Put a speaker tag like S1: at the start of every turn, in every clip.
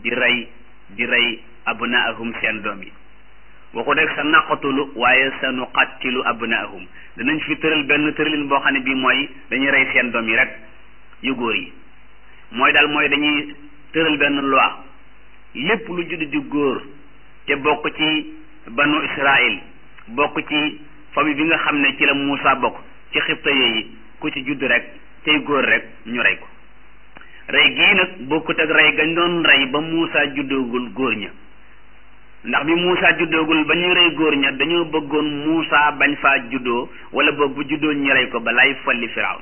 S1: di rey di rey abnaahum seen doom yi waxu rek sa naqatulu waaye sa nuqattilu abnaahum danañ fi tëral benn tëralin boo xam ne bii mooy dañuy rey seen doom yi rek yu góor yi mooy daal mooy dañuy tëral benn loi lépp lu judd di góor te bokk ci banu Israël bokk ci famille bi nga xam ne ci la Muusa bokk ci xibta yi ku ci judd rek tey góor rek ñu rey ko rey gii nag bokkut ak rey gañ doon rey ba Muusa juddoogul góor ña ndax bi Muusa juddoogul ba ñuy rey góor ña dañoo bëggoon Muusa bañ faa juddoo wala boog bu juddoo ñu rey ko balay folli Firawn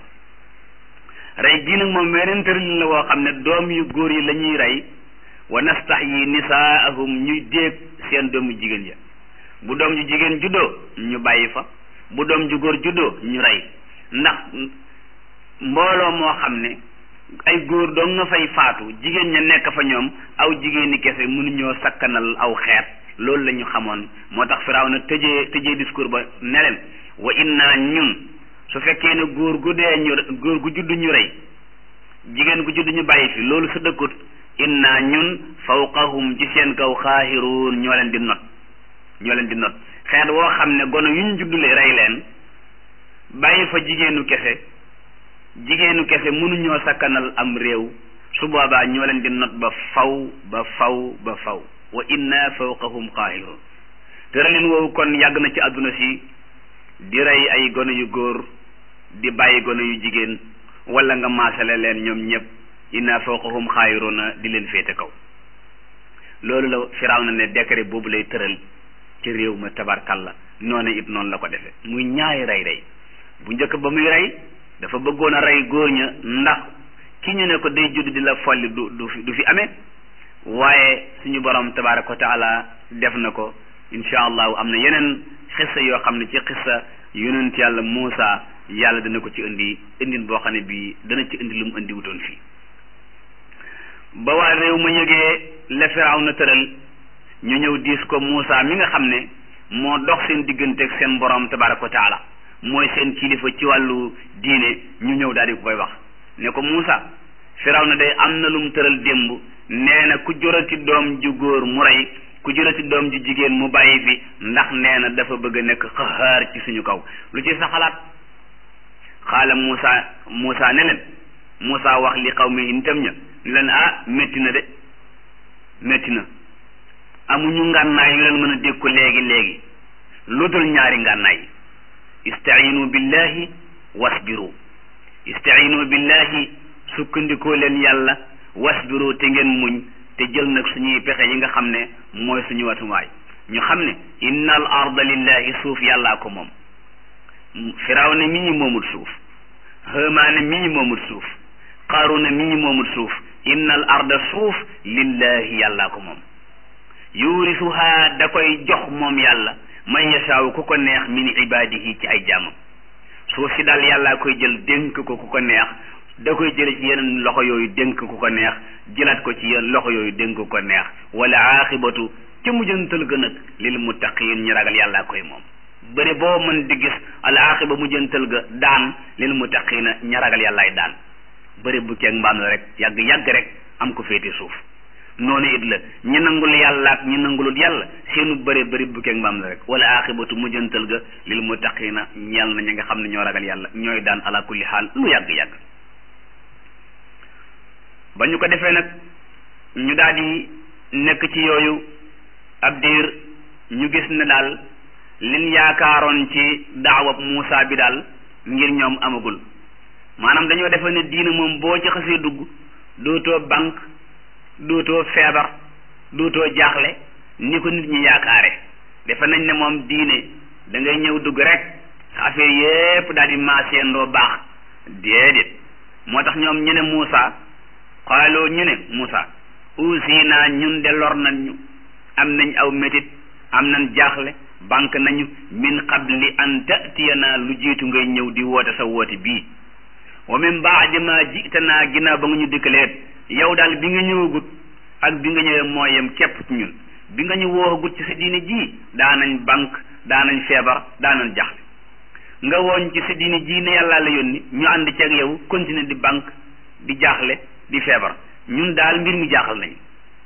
S1: rey gii nag moom weneen tëralin la woo xam ne doom yu góor yi la ñuy rey wa nastahyi nisaahum ñuy déeg seen doomu jigéen ya bu doom ju jigéen juddoo ñu bàyyi fa bu doom ju góor juddoo ñu rey ndax mbooloo moo xam ne ay góor doo nga fay faatu jigéen ña nekk fa ñoom aw jigéeni kese mënuñoo sakkanal aw xeet loolu la ñu xamoon moo tax firaaw na tëjee tëjee discours ba ne leen wa inna ñun su fekkee ne góor gu dee ñu góor gu judd ñu rey jigéen gu judd ñu bàyyi fi loolu su dëkkut inna ñun fawqahum ci seen kaw xaahiruun ñoo leen di not ñoo leen di not xeet woo xam ne gono yu ñu juddule rey leen bàyyi fa jigéenu kese jigéenu kese mënuñoo sakkanal am réew su boobaa ñoo leen di not ba faw ba faw ba faw wa inna fawqahum xaahiruun tëralin woowu kon yàgg na ci àdduna si di rey ay gono yu góor di bàyyi gono yu jigéen wala nga maasale leen ñoom ñëpp inna fawqahum xaayiruuna di leen féete kaw loolu la Firawna ne décret boobu lay tëral ci réew ma tabarkalla noonu it noonu la ko defee muy ñaari rey rey bu njëkk ba muy rey dafa bëggoon a rey góor ña ndax ki ñu ne ko day judd di la folli du du fi du fi amee waaye suñu borom tabaraka wa taala def na ko incha allahu am na yeneen xissa yoo xam ne ci xissa yonent yàlla Muusa yàlla dana ko ci indi indin boo xam ne bii dana ci indi lu mu indi wutoon fii ba waa réew ma yëgee la Firaaw na tëral ñu ñëw diis ko Muusa mi nga xam ne moo dox seen diggante ak seen borom tabaraka wa taala mooy seen kilifa ci wàllu diine ñu ñëw daal di ko koy wax ne ko Muusa Firaaw na day am na lu mu tëral démb nee na ku jorati doom ju góor mu rey ku jorati doom ju jigéen mu bàyyi fi ndax nee na dafa bëgg a nekk xaxaar ci suñu kaw lu ci sa xalaat xaala Muusa Muusa ne leen Muusa wax li xaw mi itam ña ne leen ah métti na de métti na amuñu ngànnaay yu leen mën a dékku léegi léegi lu dul ñaari ngànnaay istainu billahi wasbiru istainu billahi sukkandikoo leen yàlla wasbiru te ngeen muñ te jël nag suñuy pexe yi nga xam ne mooy suñu watuwaay ñu xam ne inna al arda lillahi suuf yàllaa ko moom firaw ne mi ñi moomul suuf hëmaane mi ñi moomul suuf qaaruna mi ñi moomul suuf inna al arda suuf lillahi yàllaa ko moom yurisuha da koy jox moom yàlla man yashaaw ku ko neex min ibadihi ci ay jaamam suuf si daal yàllaa koy jël dénk ko ku ko neex da koy jële ci yeneen loxo yooyu dénk ku ko neex jëlaat ko ci yeneen loxo yooyu dénk ku ko neex wala aaxibatu ca mujjantal ga nag lil muttaqiin ñi ragal yàllaa koy moom bëri boo mën di gis al aaxiba mujjantal ga daan lil muttaqiina ña ragal yàllaay daan bëri bu keeg mbaam la rek yàgg yàgg rek am ko féete suuf noonu it la ñi nangul yàlla ak ñi nangulut yàlla seenu bëri bëri bu keeg mbaam la rek wala aaxibatu mujjantal ga lil muttaqiina ñeel na ñi nga xam ne ñoo ragal yàlla ñooy daan ala kulli xaal lu yàgg yàgg ba ñu ko defee nag ñu daal di nekk ci yooyu ab diir ñu gis ne daal liñ yaakaaroon ci daawab Muusa bi daal ngir ñoom amagul maanaam dañoo defe ne diina moom boo ci xasee dugg dootoo banque dootoo feebar dootoo jaaxle ni ko nit ñi yaakaare defe nañ ne moom diine da ngay ñëw dugg rek sa affaire yépp daal di maaseendoo baax déedéet moo tax ñoom ñu ne Muusa xaaloo ñu ne Muusa usina ñun de lor nañ ñu am nañ aw métit am nañ jaaxle banque nañu min qabli an tatiyana lu jiitu ngay ñëw di woote sa woote bii wa min baadi ma jitanaa ginnaaw ba nga ñu dikkaleet yow daal bi nga ñëwagut ak bi nga ñëwee moo yem képp ci ñun bi nga ñu woowagut ci sa diine ji daanañ banque daanañ feebar daanañ jaaxle nga wooñ ci sa diine ji ne yàllaa la yónni ñu ànd ci ak yow continuer di banque di jaaxle di feebar ñun daal mbir mi jaaxal nañu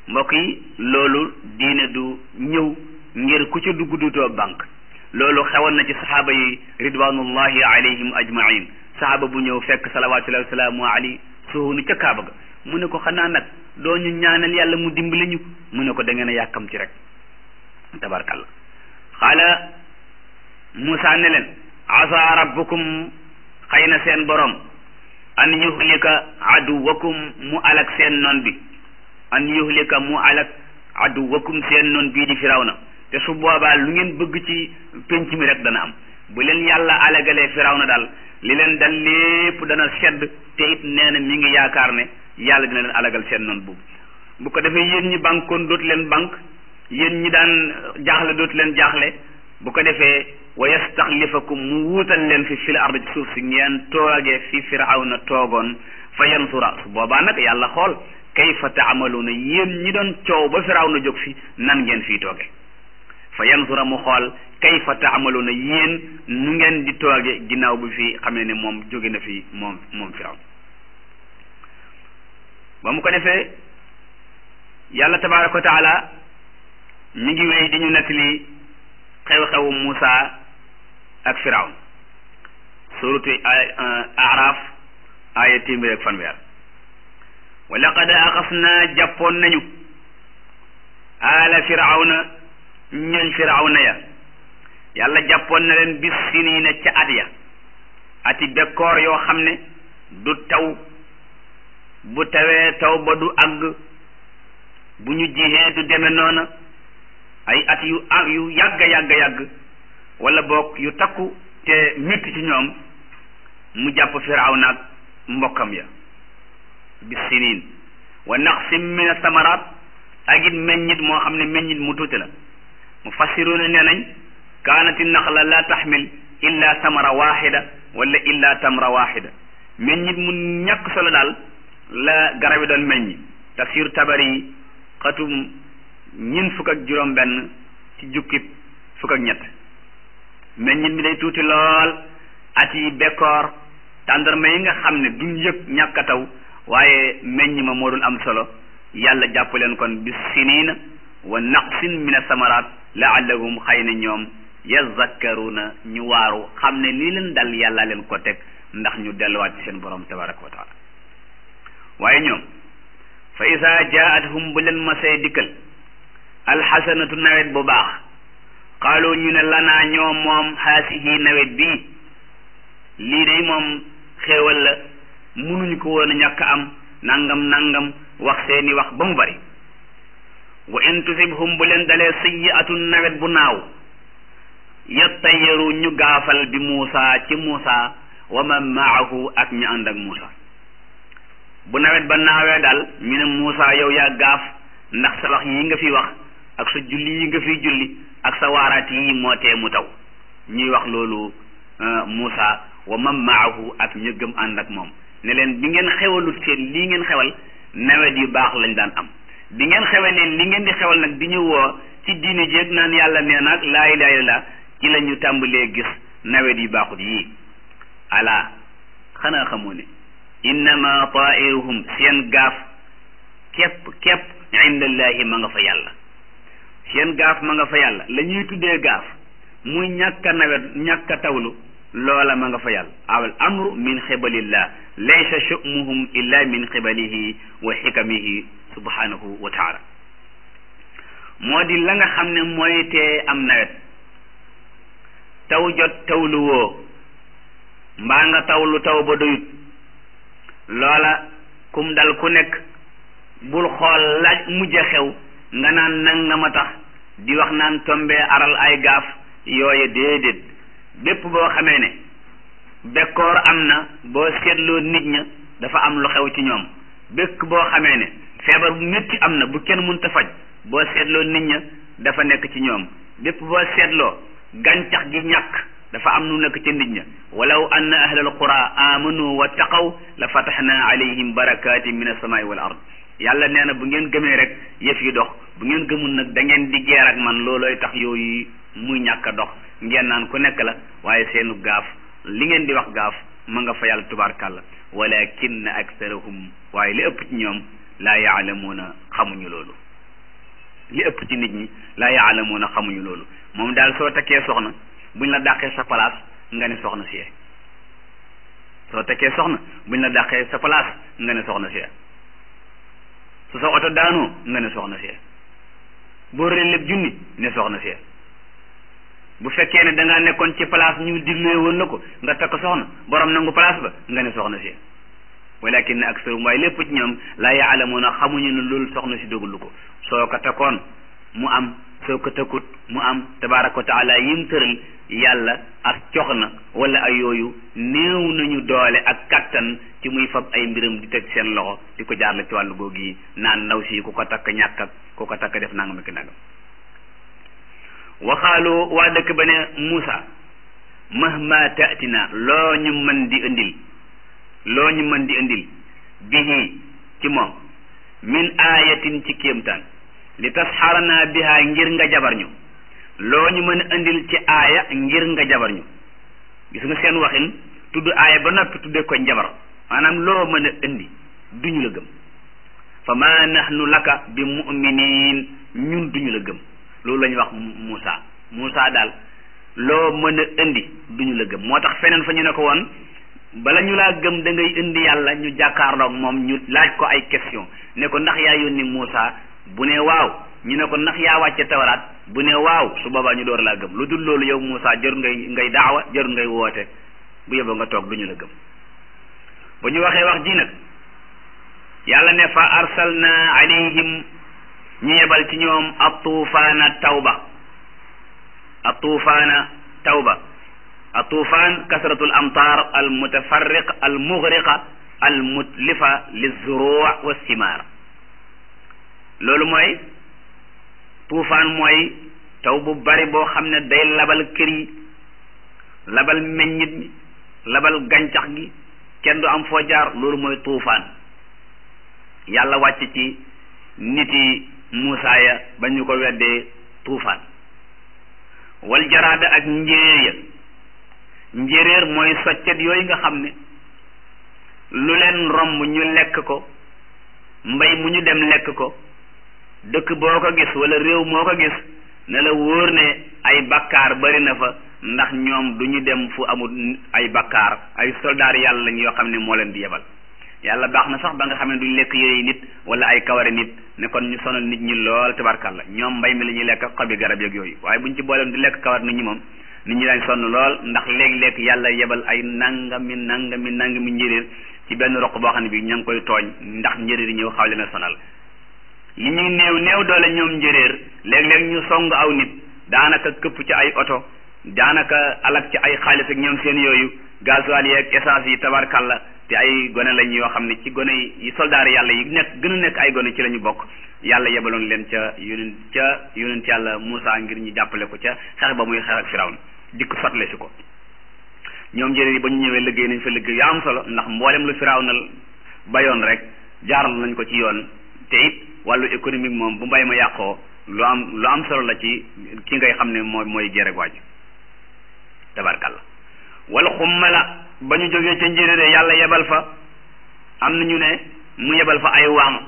S1: mbokk yi loolu diine du ñëw ngir ku ca dugg dutoo banque loolu xewoon na ci saxaaba yi ridwanullahi alayhim ajmain saxaaba bu ñëw fekk salawatullahi wasalaamu alayhi suhunu ca kaaba ga mu ne ko xanaa nag doo ñu ñaanal yàlla mu dimbali ñu mu ne ko da ngeen a yàkkam ci rek tabarkalla xaala Moussa ne leen asa rabbukum xëy na seen borom an yuhlika aduwakum mu alak seen noon bi an yuhlika mu alak aduwakum seen noon bii di firawna te su boobaa lu ngeen bëgg ci penc mi rek dana am bu leen yàlla alagalee firawna daal li leen dal lépp dana sedd te it nee na mi ngi yaakaar ne yàlla dina leen alagal seen noon boobu bu ko defee yéen ñi bankoon dootu leen banque yéen ñi daan jaaxle dootu leen jaaxle bu ko defee wa yastaxlifakum mu wuutal leen fi fil ard ci suuf si ngeen toogee fi firawna toogoon fa yansura su boobaa nag yàlla xool kayfa taamaluuna yéen ñi doon coow ba firawna jóg fi nan ngeen fii tooge fa yansura mu xool kayfa taamaluuna yéen nu ngeen di tooge ginnaaw bi fi xamee ne moom jóge na fi moom moom firawn ba mu ko defee yàlla tabaraka wa taala mi ngi wéy di ñu nettali xew-xewu Muusa ak firawn suratu araf aaya téeméer ak fanweer wa laqad axasnaa jàppoon nañu aala firawna ñooñ firawna ya yàlla jàppoon na leen bis siniina ca at ya ati bekkoor yoo xam ne du taw bu tawee taw ba du àgg bu ñu jihee du deme noona ay at yu ah yu yàgg yàgg yàgg wala boog yu takku te métti ci ñoom mu jàpp firawna ak mbokkam ya bis siniin wa naqsim min asamaraat ak it meññit moo xam ne meññit mu tuuti la mu fassiruuna nee nañ kaanati naxla la taxmil illa samara waxida wala illa tamra waxida meññit mu ñàkk solo daal la garab yi doon meññi tafsir tabari yi xatum ñin fukk ak juróom benn ci jukkib fukk ak ñett meññit mi day tuuti lool at yi bekkoor tàndarma yi nga xam ne duñ yëg ñàkk a taw waaye meññ ma moo doon am solo yàlla jàpp leen kon bis siniina wa naqsin min asamaraat laallahum xëy na ñoom yazakkaruna ñu waaru xam ne lii leen dal yàlla leen ko teg ndax ñu delluwaat ci seen borom tabaraka wa taala waaye ñoom fa isa jaathum bu leen masee dikkal alxasanatu nawet bu baax qaalu ñu ne lanaa ñoom moom haasihi nawet bii lii day moom xéewal la munuñu ko woon a ñàkk am nangam nangam wax seeni wax ba mu bari wa in tusibhum bu leen dalee sayyi'atun nawet bu naaw yattayaru ñu gaafal bi Muusa ci Muusa wa man maahu ak ñu ànd ak Muusa bu nawet ba naawee daal ñu ne Muusa yow yaa gaaf ndax sa wax yi nga fi wax ak sa julli yi nga fi julli ak sa waaraat yi moo tee mu taw ñuy wax loolu Muusa wa man maahu ak ñu gëm ànd ak moom ne leen bi ngeen xewalut seen lii ngeen xewal nawet yu baax lañ daan am bi ngeen xewalee li ngeen di xewal nag di ñu woo ci diine jéeg naan yàlla nee naag laa ilaaha illallaah ci la ñu tàmbalee gis nawet yu baaxut yii ala xanaa xamoo ne innama tairuhum seen gaaf képp képp indallahi ma nga fa yàlla seen gaaf ma nga fa yàlla la ñuy tuddee gaaf muy ñàkk a nawet ñàkk a tawlu loola ma nga fa yàlla awal amru min xibalillah laysa shumuhum illa min xibalihi wa xikamihi subhanahu wa taala moo di la nga xam ne mooy tee am nawet taw jot tawlu woo mbaa nga tawlu taw ba doyut loola kum dal ku nekk bul xool laaj mujj a xew nga naan nangama tax di wax naan tombee aral ay gaaf yooye déedéet bépp boo xamee ne bekkoor am na boo seetloo nit ña dafa am lu xew ci ñoom békk boo xamee ne feebar bu métti am na bu kenn mënta faj boo seetloo nit ña dafa nekk ci ñoom bépp boo seetloo gàncax gi ñàkk dafa am nu nekk ca nit ña walaw anna ahlal qura amanu wa taqaw la fataxna alayhim barakatin min asamaai wal ard yàlla nee na bu ngeen gëmee rek yëf yi dox bu ngeen gëmul nag da ngeen di geer ak man loolooy tax yooyu muy ñàkk a dox ngeen naan ku nekk la waaye seenu gaaf li ngeen di wax gaaf ma nga fa yàlla tubaarkàlla walakin aktharahum waaye li ëpp ci ñoom laa yaalamuuna xamuñu loolu li ëpp ci nit ñi laa yaalamuuna xamuñu loolu moom daal soo takkee soxna buñ la dàqee sa place nga ne soxna si soo takkee soxna buñ la dàqee sa place nga ne soxna si su sa oto daanoo nga ne soxna si boo rëlee lépp junni ne soxna si bu fekkee ne da ngaa nekkoon ci place ñu diglee woon la ko nga takk soxna borom nangu place ba nga ne soxna si walakin ne aksarum waaye lépp ci ñoom laa yaalamuuna xamuñu ne loolu soxna si dogul ko soo ko takkoon mu am soo ko takkut mu am tabaraka wa taala yim tëral yàlla ak cox na wala ay yooyu néew nañu doole ak kattan ci muy fab ay mbiram di teg seen loxo di ko jaarle ci wàllu googu yi naan ndaw si ku ko takk ñàkk ak ku ko takk def nangam ak nangam waxaalu waa dëkk ba ne Muusa mahma taatina loo ñu mën di indil loo ñu mën di indil bihi ci moom min aayatin ci kéemtaan li tasxarana biha ngir nga jabar ñu loo ñu mën a indil ci aaya ngir nga jabar ñu gis nga seen waxin tudd aaya ba noppi tudde ko njabar maanaam loo mën a indi duñu la gëm fa ma nahnu laka bi muminin ñun duñu la gëm loolu la ñuy wax Moussa Moussa daal loo mën a indi duñu la gëm moo tax feneen fa ñu ne ko woon bala ñu laa gëm da ngay indi yàlla ñu jàkkaarloog moom ñu laaj ko ay question ne ko ndax yaa yónni Moussa bu ne waaw ñu ne ko ndax yaa wàcce tawaraat bu ne waaw su boobaa ñu door laa gëm lu dul loolu yow Moussa jarul ngay ngay daawa jarul ngay woote bu yóbboo nga toog duñu la gëm bu ñu waxee wax ji nag yàlla ne fa arsalna alayhim ñu yebal ci ñoom atuufaana tawba atuufaana tawba atuufaan kasratul amtaar al mutafarriq al mughriqa al mutlifa lizuruu wa simaar loolu mooy tuufaan mooy taw bu bari boo xam ne day labal kër yi labal meññit mi labal gàncax gi kenn du am foo jaar loolu mooy tuufaan yàlla wàcc ci niti Muusaa ya ba ñu ko weddee tuufaan wal jaraada ak njéeréer ya njéeréer mooy soccet yooyu nga xam ne lu leen romb ñu lekk ko mbay mu ñu dem lekk ko dëkk boo ko gis wala réew moo ko gis ne la wóor ne ay bakkaar bari na fa ndax ñoom du ñu dem fu amul ay bakkaar ay soldaar yàlla lañ yoo xam ne moo leen di yebal yàlla baax na sax ba nga xam ne duñ lekk yooyu nit wala ay kawari nit ne kon ñu sonal nit ñi lool tabarkalla ñoom mbay mi la ñuy lekk xobi garab yeeg yooyu waaye buñ ci booleem di lekk kawar nit ñi moom nit ñi daañ sonn lool ndax léeg-léeg yàlla yebal ay nangami nangami nangami njëréer ci benn roq boo xam ne bi ña ngi koy tooñ ndax njëréer yi ñëw xaw leen a sonal li ñuy néew néew doole ñoom njëréer léeg-léeg ñu song aw nit daanaka këpp ci ay oto daanaka alak ci ay xaalis ak ñoom seen yooyu gasoil yeeg essence yi tabarkalla te ay gone lañ yoo xam ne ci gone yi soldaar yàlla yi nekk gën a nekk ay gone ci la ñu bokk yàlla yebaloon leen ca yonent ca yonent yàlla Moussa ngir ñu jàppale ko ca xeex ba muy xeex ak Firawna dikk sotle si ko ñoom njëriñ yi ba ñu ñëwee liggéey nañ fa liggéey yaa am solo ndax mboolem lu Firawna bayoon rek jaaral nañ ko ci yoon te it wàllu économique moom bu mbay ma yàqoo lu am lu am solo la ci ki ngay xam ne mooy mooy gereg waaj tabarkalla wala xummala ba ñu jógee ca njëriñ yàlla yebal fa am na ñu ne mu yebal fa ay wànq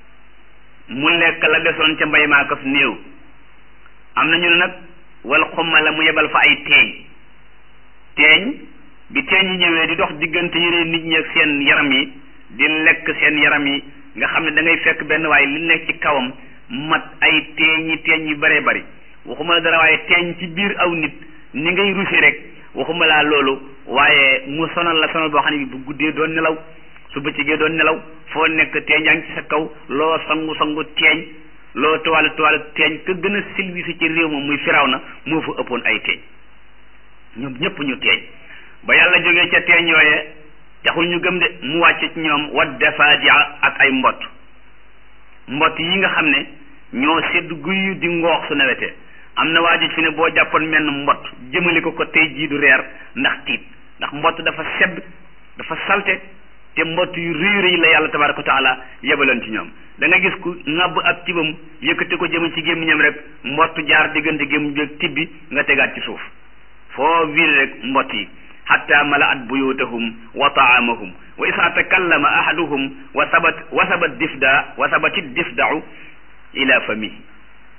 S1: mu lekk la desoon ca mbay maa kaf néew am na ñu ne nag wala xummala mu yebal fa ay teeñ teeñ bi teeñ yi ñëwee di dox diggante yére nit ñi ak seen yaram yi di lekk seen yaram yi nga xam ne da ngay fekk benn waaye li nekk ci kawam mat ay teeñi teeñ yu bëree bëri waxuma la dara waaye teeñ ci biir aw nit ni ngay rusi rek waxuma laa loolu waaye mu sonal la sonal boo xam ne bi bu guddee doon nelaw su bëccëgee doon nelaw foo nekk teeñ yaa ngi ci sa kaw loo sangu sangu teeñ loo tuwaale tuwaale teeñ ka gën a silvisi ci réew moom muy firaw na moo fa ëppoon ay teeñ ñoom ñëpp ñu teeñ ba yàlla jógee ca teeñ yooye taxul ñu gëm de mu wàcc ci ñoom wat dafadia ak ay mbott mbott yi nga xam ne ñoo sedd guyu di ngoox su nawetee am na waa ji fi ne boo jàppoon menn mbott jëmale ko ko tey jii du reer ndax tiit ndax mbott dafa sedd dafa salte te mbott yu rëy rëy la yàlla tabaraka wa taala yebaloon ci ñoom da nga gis ku ŋàbb ab tibam yëkkati ko jëme ci gémmiñam rek mbott jaar diggante gémmiñ bi ak tibbi nga tegaat ci suuf foo wiir rek mbott yi xatta malaat buyutahum wa taamahum wa isa takallama ahaduhum wa sabat wa sabat difda wa sabatit difdau ila famihi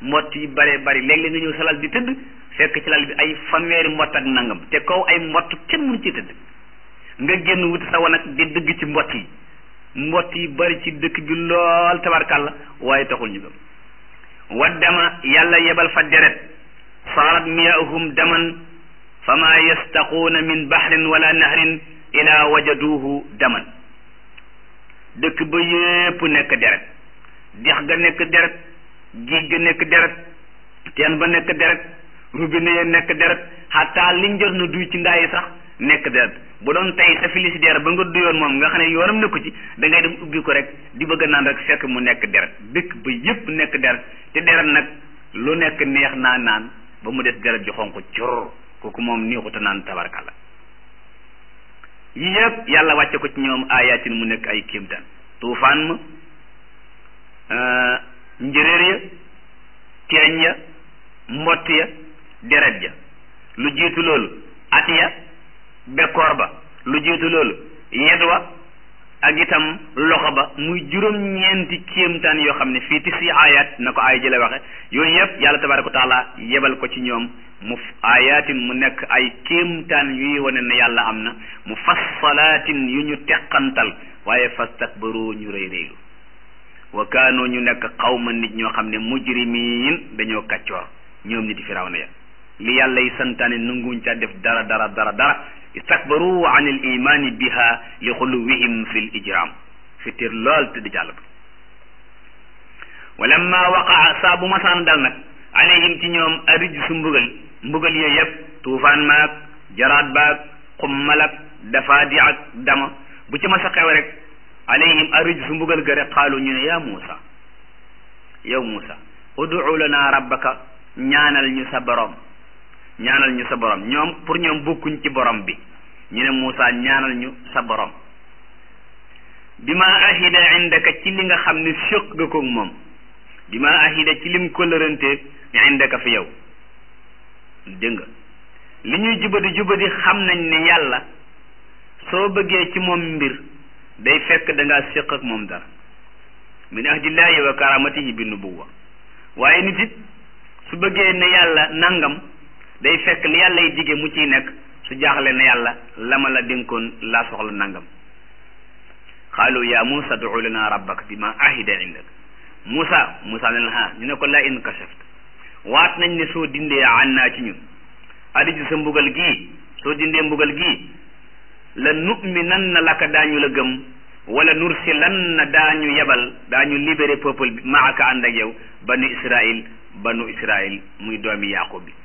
S1: mbott yi bare bari léeg-léeg nga ñëw sa lal di tëdd fekk ci lal bi ay fanweeri mbott ak nangam te kaw ay mbott kenn mënu ci tëdd nga génn wuti sa wanag di dëgg ci mbott yi mbott yi bari ci dëkk bi lool tabarkàlla waaye taxul ñu gëm waddama yàlla yebal fa deret saarat miyaahum daman fama yastaquuna min bahrin wala nahrin ila wajaduhu daman dëkk ba yépp nekk deret dex ga nekk deret géej ga nekk deret teen ba nekk deret robinet ya nekk deret xataa liñ jot na duy ci ndaa yi sax nekk deret bu doon tey sa filisideer ba nga duyoon moom nga xam ne yoonam nekku ci da ngay dem ubbi ko rek di bëgg a naan rek fekk mu nekk deret dëkk ba yépp nekk deret te deret nag lu nekk neex naa naan ba mu des deret ji xonq cor kooku moom neexuta naan tabarkalla yi yëpp yàlla wàcce ko ci ñoom ayatin mu nekk ay kéemtaan tuufaan ma njëréer ya teeñ ya mbott ya deret ja lu jiitu loolu at ya bekkoor ba lu jiitu loolu yed wa ak itam loxo ba muy juróom-ñeenti kéemtaan yoo xam ne fii tisi ayat na ko ay jële waxe yooyu yëpp yàlla tabaraka wa taala yebal ko ci ñoom mu ayatin mu nekk ay kéemtaan yuy wane ne yàlla am na mu fassalaatin yu ñu teqantal waaye fastakbaru ñu rëy rëylu wa kaanu ñu nekk xawma nit ñoo xam ne mujrimiin dañoo kàccoor ñoom nit firawna ya li yàlla yi santaane nanguñ ca def dara dara dara dara istakbaru an il imani biha li xuluwihim fi l ijram fitir lool tëdd jàll ba walamma waqaa saa bu masaan dal nag alayhim ci ñoom arij su mbugal mbugal yooyu yëpp tuufaan maag jaraat baag xummalak dafaadi ak dama bu ci masa xew rek alayhim arij su mbugal ga rek xaalu ñu ne yaa Muusa yow Muusa udu lana rabbaka ñaanal ñu sa borom ñaanal ñu sa borom ñoom pour ñoom bokkuñ ci borom bi ñu ne Muusa ñaanal ñu sa borom bi ma ahida indaka ci li nga xam ne séq nga koog moom bi ma ahida ci lim kóllërante indaka fi yow dégg nga li ñuy jubadi jubadi xam nañ ne yàlla soo bëggee ci moom mbir day fekk da ngaa séq ak moom dara min ahdillahi wa karamatihi bi nubuwa waaye nit it su bëggee ne yàlla nangam day fekk li yàlla yi dige mu ciy nekk su jaaxle ne yàlla la ma la dénkoon laa soxla nangam xaalu ya Musa du lana rabbaka bi ma ahida indak Musa Musa ne la ha ñu ne ko la in kashaft waat nañ ne soo dindee an naa ci ñun adiji sa mbugal gii soo dindee mbugal gii la nu'minanna laka daañu la gëm wala nursilanna daañu yebal daañu libéré peuple bi maaka ànd ak yow banu Israil banu Israil muy doomi Yaqub bi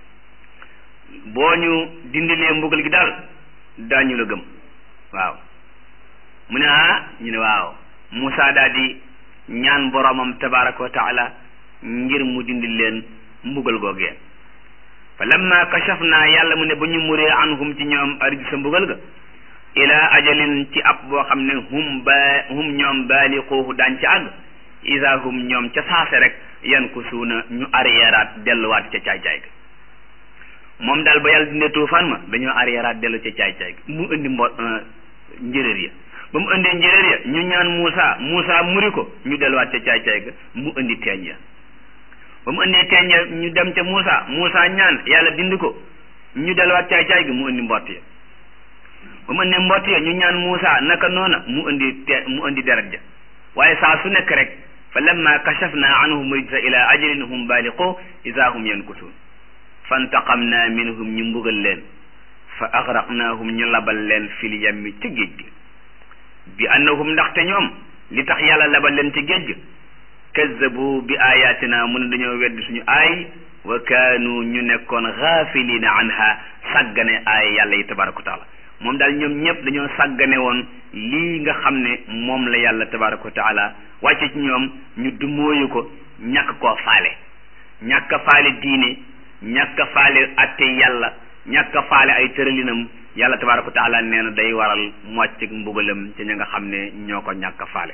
S1: boo ñu dindilee mbugal gi daal daañu la gëm waaw mu ne ah ñu ne waaw Moussa daal di ñaan boromam tabaraka wa taala ngir mu dindi leen mbugal googee fa lamma kashafna yàlla mu ne ba ñu muree anhum ci ñoom arij sa mbugal ga ila ajalin ci ab boo xam ne hum ba hum ñoom baaliquuhu daañ ca àgg isa hum ñoom ca saase rek yan ku suuna ñu arriéraat delluwaat ca caay-caay ga moom daal ba yàlla dindee tuufaan ma dañoo arriéraat dellu ca caay-caay ga mu indi mbo njëréer ya ba mu indee njëréer ya ñu ñaan Moussa Moussa muri ko ñu delluwaat ca caay-caay ga mu indi teeñ ya ba mu indee teeñ ya ñu dem ca Moussa Moussa ñaan yàlla dindi ko ñu delluwaat caay-caay ga mu indi mbott ya ba mu indee mbott ya ñu ñaan Moussa naka noona mu indi te mu indi deret ja waaye saa su nekk rek fa lamma kashafna anhum rijsa ila ajalin hum baaliqu isa hum yankusuun fantaqamna minhum ñu mbugal leen fa agraqnahum ñu labal leen fil yammi ca géej gi bi annahum ndaxte ñoom li tax yàlla labal leen ci géej gi kazzabu bi ayatina mu ne dañoo weddi suñu aay wa kaanu ñu nekkoon gaafilina anha sàggane aay yàlla yi tabaraka wa taala moom daal ñoom ñëpp dañoo sàggane woon lii nga xam ne moom la yàlla tabaraka wa taala wàcce ci ñoom ñu dumóoyu ko ñàkk koo faale ñàkk a faale diine ñàkk a faale atte yàlla ñàkk a faale ay tëralinam yàlla tabaraka wa taala nee na day waral mocc mbugalam ci ña nga xam ne ñoo ko ñàkk a faale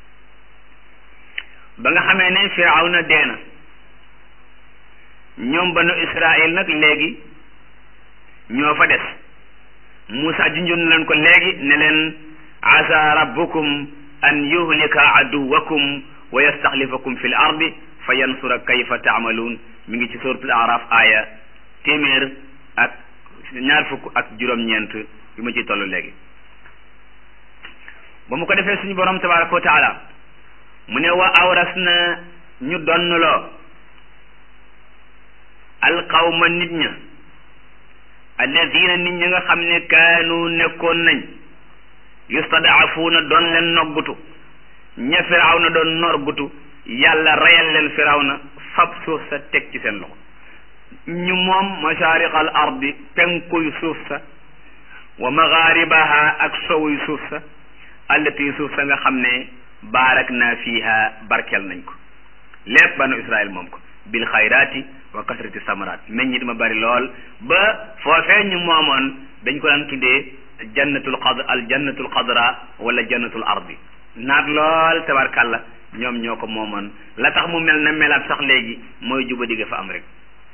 S1: ba nga xamee ne firawna dee na ñoom banu israil nag léegi ñoo fa des Moussa junjoon leen ko léegi ne leen asa rabbukum an yuhlika aduwakum wa yastaxlifakum fi l ardi fa yansura kayfa taamaluun mi ngi ci suratul araf aaya téeméer ak ñaar fukk ak juróom-ñeent bi ma ciy toll léegi ba mu ko defee suñu borom tabaraka wa taala mu ne wa awras na ñu donnloo alqawma nit ña alladina nit ñi nga xam ne kaanu nekkoon nañ yustadaafuuna doon leen noggutu ña firaw na doon norgutu yàlla reyal leen firaw na fab suuf sa teg ci seen loxo ñu moom mashaariqal ardi penkuy suuf sa wa magaaribaha ak sowuy suuf sa allati suuf sa nga xam ne baarak naa fiiha barkel nañ ko lépp banu israil moom ko bil xayraati wa kasrati samaraat meññit ma bari lool ba foofee ñu moomoon dañ ko daan tuddee jannatul qad al jannatul qadra wala jannatul ardi naat lool tabarkàlla ñoom ñoo ko moomoon la tax mu mel na melaat sax léegi mooy juba digga fa am rek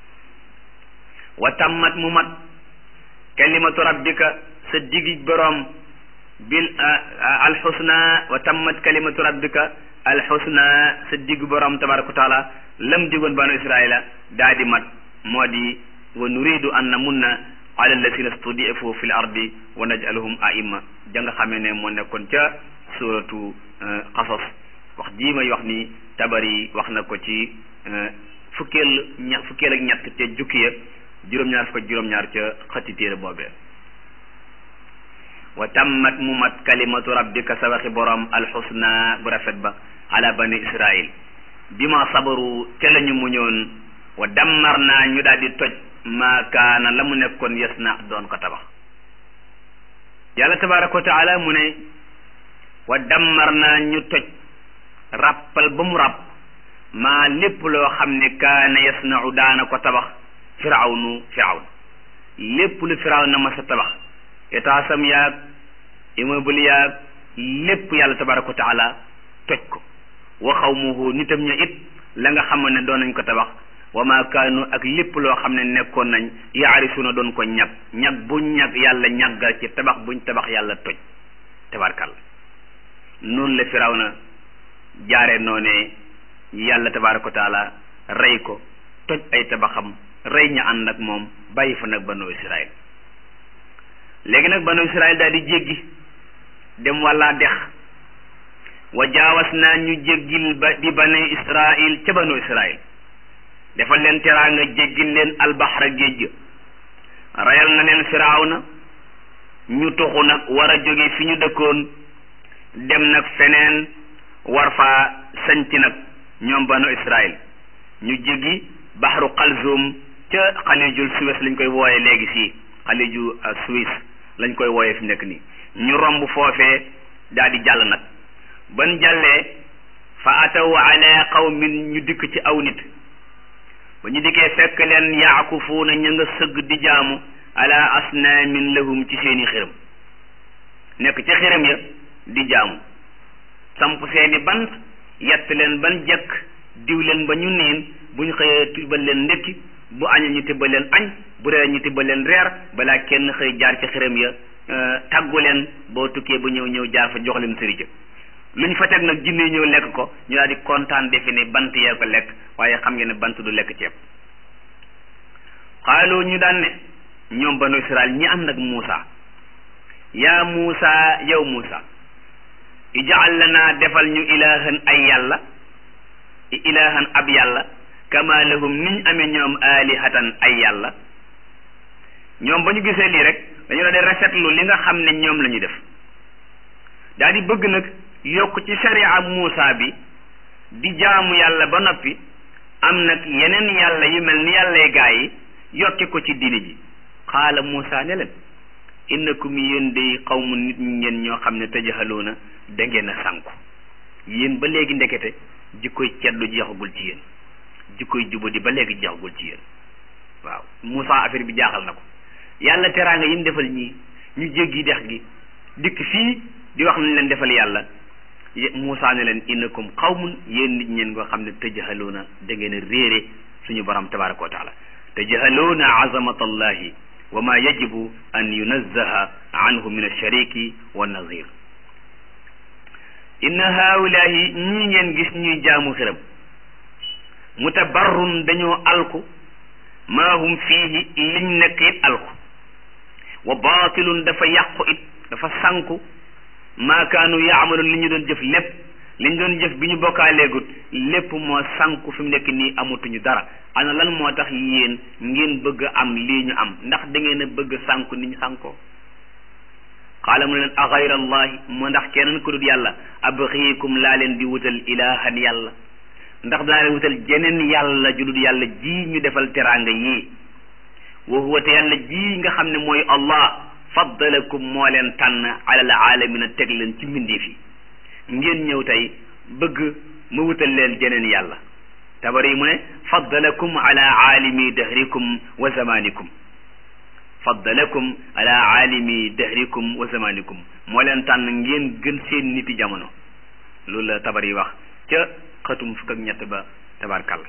S1: wa tammat mu mat kalimatu rabbika sa digi boroom bil alxusna wa tammat kalimatu rabbika alxusna sa digg boroom tabaraka wa taala lam digoon banu israila daa di mat moo di wa nuridu an namunna ala alladina studifu fi l ardi wa najalahum aima ja nga xamee ne moo nekkoon ca suratu qasas wax jii may wax ni tabari wax na ko ci fukkeel ña fukkeel ak ñett ca jukki ya juróom-ñaar fukk ak juróom-ñaar ca xëtti téere boobee wa tammat mu mat kalimatu rabbika sa waxi borom alxusna bu rafet ba ala bani israil bi ma sabaru te la ñu muñoon wa dammar naa ñu daal di toj maa kaana la mu nekkoon yes na doon ko tabax yàlla tabaraka wa taala mu ne wa dammar naa ñu toj ràppal ba mu ràpp maa lépp loo xam ne kaana yasnau daana ko tabax firawnu firawn lépp lu firaw na ma sa tabax etaasam yaag immeuble yaag lépp yàlla tabaraka wa taala toj ko wa xawmuhu nitam ña it la nga xam ne doon nañ ko tabax wa ma kaanu ak lépp loo xam ne nekkoon nañ yaarisuuna doon ko ñag ñag buñ ñag yàlla ñaggal ci tabax buñ tabax yàlla toj tabarkal noonu la firaw na jaare noone yàlla tabaraka wa taala rey ko toj ay tabaxam rey ña ànd ak moom bàyyi fa nag banu israil léegi nag banu israil daal di jéggi dem walla dex wa jaawas naa ñu jéggil ba bi bani israil ca banu israil defal leen teraanga jéggil leen albaxra géej rayal na leen firawna ñu tuxu nag war a jóge fi ñu dëkkoon dem nag feneen war faa sañc nag ñoom banu israil ñu jéggi baxru xalzum ca xalijul suwes lañ koy wooye léegi fii xaliju suisse lañ koy wooye fi nekk nii ñu romb foofee daal di jàll nag ban jàllee fa ataw ala qawmin ñu dikk ci aw nit ba ñu dikkee fekk leen yaakufuuna ña nga sëgg di jaamu ala asnaamin lahum ci seeni xiram nekk ci xiram ya di jaamu samp seeni bant yett leen ban jekk diw leen ba ñu niin bu ñu xëyee tibbal leen ndékki bu añee ñu tibbal leen añ bu reer ñu tibbal leen reer balaa kenn xëy jaar ci xiram ya tàggu leen boo tukkee ba ñëw ñëw jaar fa jox leen sëri lu ñu fa teg nag jinne ñëw lekk ko ñu daal di kontaan defe ne bant yee ko lekk waaye xam ngeen ne bant du lekk ceeb xaaloo ñu daan ne ñoom banu israel ñi ànd ak Muusa yaa Muusa yow Muusa ijaal lana defal ñu ilahan ay yàlla ilahan ab yàlla kama lahum niñ amee ñoom alihatan ay yàlla ñoom ba ñu gisee lii rek dañu la di rafetlu li nga xam ne ñoom la ñu def daal di bëgg nag yokk ci sharia Muusa bi di jaamu yàlla ba noppi am nag yeneen yàlla yu mel ni yàllay gaa yi yokke ko ci diini ji xaala Muusa ne leen innakum yéen day xawmu nit ñi ngeen ñoo xam ne tajahaloona da ngeen a sànku yéen ba léegi ndekete jikkoy ceddu jeexagul ci yéen jikkoy jubadi ba léegi jeexagul ci yéen waaw Muusa affaire bi jaaxal na ko yàlla teraanga yi mu defal ñii ñu jéggi dex gi dikk fii di wax nañ leen defal yàlla Muusa ne leen innakum xawmun yéen nit ñeen nga xam ne tajahaloona da ngeen a réere suñu borom tabaraka wa taala tajahaloona azamatallahi wa ma yajibu an yunazzaha anhu min alshariki wa nazir inna haulahi ñii ngeen gis ñuy jaamu xiram mutabarrun dañoo alku maa hum fiihi liñ nekk it alku wa baatilun dafa yàqu it dafa sànku maa kaanu yaamaluun li ñu doon jëf lépp li ñu doon jëf bi ñu bokkaaleegut lépp moo sànku fi mu nekk nii amatuñu dara ana lan moo tax yéen ngeen bëgg a am lii ñu am ndax da ngeen a bëgg sànku ni ñu sànkoo qaala mu ne leen a gayra allahi mu ndax keneen ku dul yàlla abxiikum laa leen di wutal ilahan yàlla ndax daa leen wutal jeneen yàlla ju dul yàlla ji ñu defal teraanga yii wa huwa te yàlla ji nga xam ne mooy allah faddalakum moo leen tànn alal aalamina teg leen ci mbindeef yi ngeen ñëw tey bëgg mu wutal leen jeneen yàlla tabari mu ne faddalakum ala aalimi dahrikum wa zamanikum faddalakum ala aalimi dahrikum wa zamanikum moo leen tànn ngeen gën seen niti jamono loolu la tabari wax ca xatum fukk ak ñett ba tabarkàlla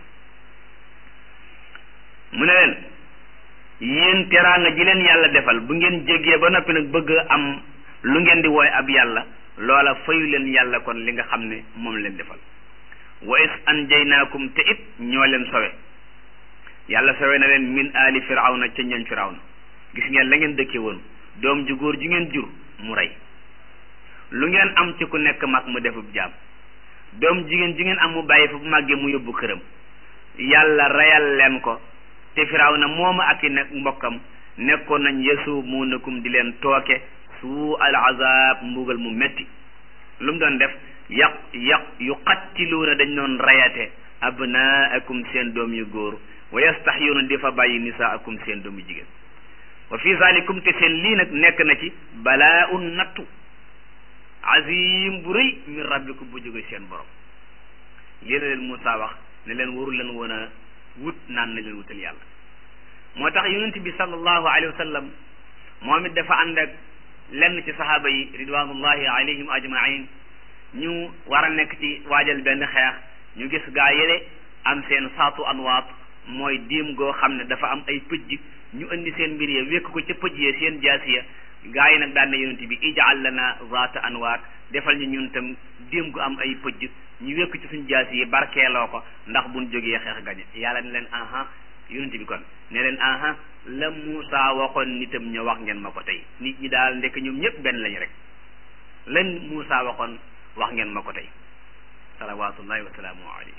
S1: mu ne leen yéen teraanga ji leen yàlla defal bu ngeen jéggee ba noppi nag bëgg am lu ngeen di wooy ab yàlla loola fayu leen yàlla kon li nga xam ne moom leen defal wa is anjaynaakum te it ñoo leen sowe yàlla sowe na leen min aali firawna ca ñoñ firawna gis ngeen la ngeen dëkkee woon doom ju góor ju ngeen jur mu rey lu ngeen am ci ku nekk mag mu defub jaam doom jigéen ju ngeen am mu bàyyi fa bu màggee mu yóbbu këram yàlla reyal leen ko te firawna mooma ak i nag mbokkam nekkoon nañ yasumuunakum di leen tooke suu al azab mbugal mu metti lu mu doon def yaq yaq yuqattiluuna dañ doon rayate abnaakum seen doom yu góor wa yastaxyuuna di fa bàyyi nisaakum seen doom yu jigéen wa fi zalikum te seen lii nag nekk na ci balaa un nattu azim bu rëy min rabbikum bu jóge seen borom lii la leen Moussa wax ne leen waru leen woon a wut naan na leen wutal yàlla moo tax yonent bi sallallahu alayhi wa sallam moom it dafa ànd ak lenn ci sahaaba yi ridwanullahi alayhim ajmain ñu war a nekk ci waajal benn xeex ñu gis gaa yële am seen saatu anwaat mooy diim goo xam ne dafa am ay pëj ñu indi seen mbir ya wékk ko ca pëj ya seen jaasiya gaa yi nag daan na yonent bi ijaal lana zaata anwaat defal ñu ñun tam diim gu am ay pëj ñu wékk ci suñ jaasi yi barkeeloo ko ndax buñ jógee xeex gañe yàlla ne leen aha yonent bi kon ne leen aha la Muusa waxoon nitam ña wax ngeen ma ko tey nit ñi daal ndekk ñoom ñëpp benn lañu rek lan Muusa waxoon wax ngeen ma ko tey salawatullahi wa salaamu alayhi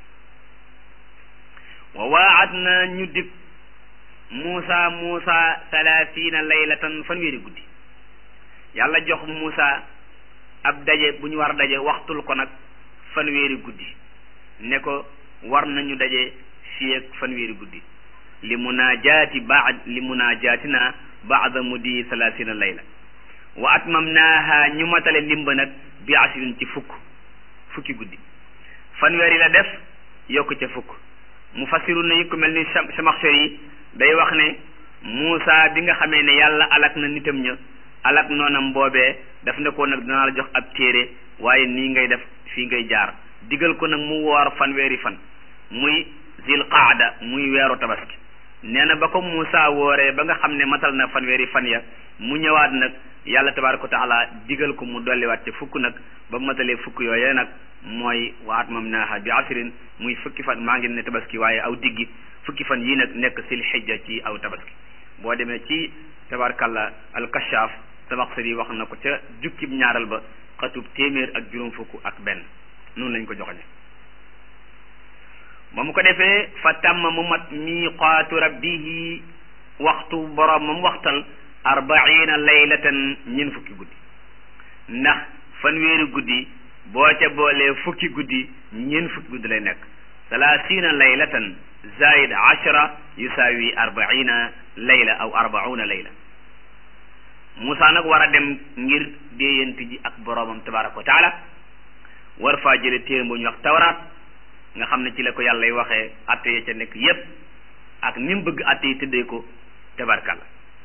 S1: wa waat na ñu dig Muusa Muusa salaasiina laylatan fanweeri guddi yàlla jox Muusa ab daje bu ñu war daje waxtul ko nag fanweeri guddi ne ko war nañu daje fii ak fanweeri guddi li munaajaati baad li munaajaatina baada mudi salaasina layla wa atmamnaaha ñu matale limba nag bi asrin ci fukk fukki guddi fanweeri la def yokk ca fukk mu fasiru nañu ku mel ni Samaxsari yi day wax ne Muusa bi nga xamee ne yàlla alak na nitam ña alak noonam boobee daf ne ko nag dinaa la jox ab téere waaye nii ngay def fii ngay jaar digal ko nag mu woor fanweeri fan muy zil qaada muy weeru tabaski nee na ba ko Muusa wooree ba nga xam ne matal na fanweeri fan ya mu ñëwaat nag yàlla tabaaraka wa taala digal ko mu dolliwaat ca fukk nag ba matalee fukk yooyee nag mooy waat mam naaha bi asrin muy fukki fan maa ngi ne tabaski waaye aw diggi fukki fan yii nag nekk sil xijja ci aw tabaski boo demee ci tabaarkalla alkashaaf Samaxsari wax na ko ca jukkib ñaaral ba xatub téeméer ak juróom fukk ak benn noonu lañ ko joxoñe ba mu ko defee fa tàmm mu mat miiqaatu rabbihi waxtu boroom moom waxtal arbaina laylatan ñeen fukki guddi ndax fanweeri guddi boo ca boolee fukki guddi ñeen fukki guddi lay nekk salaasina laylatan zaid ashara yusaawi arbaina layla aw arbauna layla Moussa nag war a dem ngir déeyante ji ak boroomam tabaraka wa taala war faa jële téere bu ñu wax tawraat nga xam ne ci la ko yàlla y waxee atte ya ca nekk yépp ak ni mu bëgg atte yi tëddee ko tabarkalla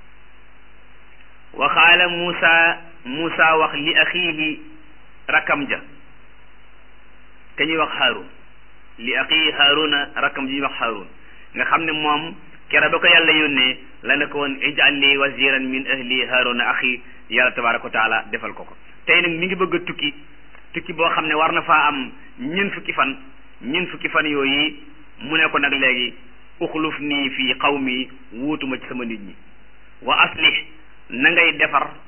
S1: wa qaala Moussa Moussa wax li axiihi rakam ja te ñuy wax Haarun li axiihi Haaruna rakam ji ñuy wax Haarun nga xam ne moom kera ba ko yàlla yónnee la ne ko woon ij'al li waziran min ahli Haaruna axi yàlla tabaraka wa taala defal ko ko tey nag mi ngi bëgg a tukki tukki boo xam ne war na faa am ñeent fukki fan ñeent fukki fan yooyu mu ne ko nag léegi uxluf nii fii xawmi wuutuma ci sama nit ñi wa aslih na ngay defar